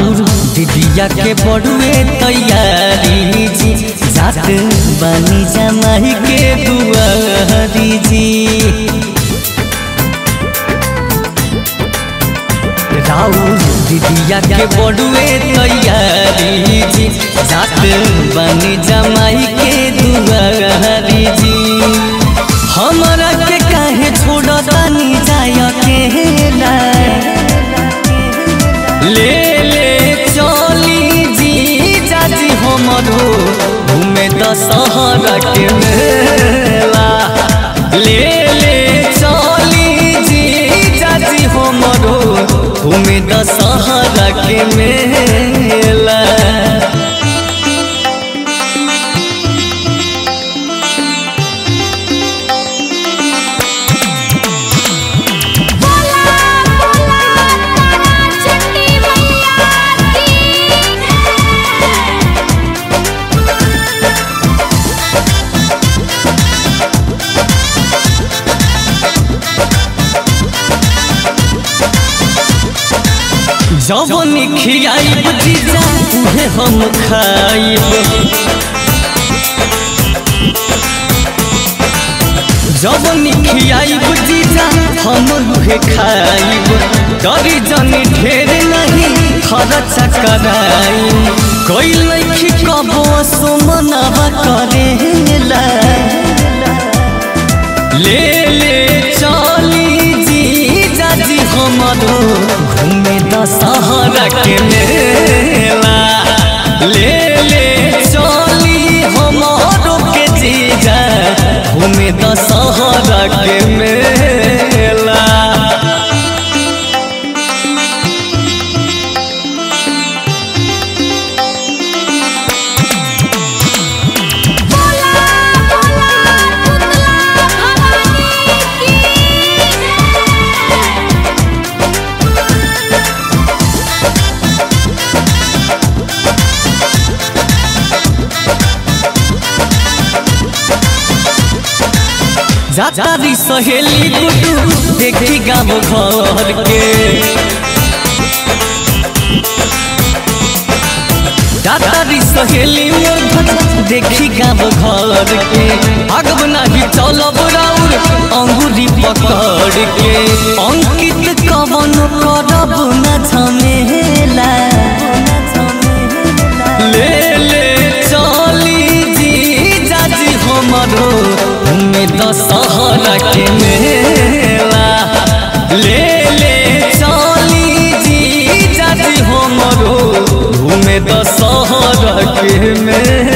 राउर दीदिया के बड़ुए तैयारी जी जात बानी जमाई के दुआरी जी राउर दीदिया के बड़ुए तैयारी जी जात बानी जमाई के दुआरी जी हमरा के काहे छोड़तानी जाय अकेला ले ले चली जी जाजी हमरो घूमे दशहरा के मेला ले ले चली जी जाजी हमरो घूमे दशहरा के मेला बोला बोला तारा चंडी मैया की जवन खियाइब जीजा उहे हम खाइब जवन खियाइब जीजा हम उहे खाइब डरी जनी ढेर नहीं खर्च कराई कोई लखी कबो सुमनवा करेला ले ले चली जी जाजी हमरो घूमे दशहरा के मेला ले ले चली हमरो के जीजा घूमे दशहरा के मेला बोला बोला पुतला भवानी की जातारी सहेली गुडू देखी गाँव घर के दादारी सहेली मोर भज देखी गाँव घर के अगब नाही चलब राउर अंगुरी पकड़ के अंकित कवन करब न झमेला ले ले चली जी जाजी हमरो हमें दशहरा के मेला ले ले चली जी जाजी हमरो घूमे दशहरा के मेला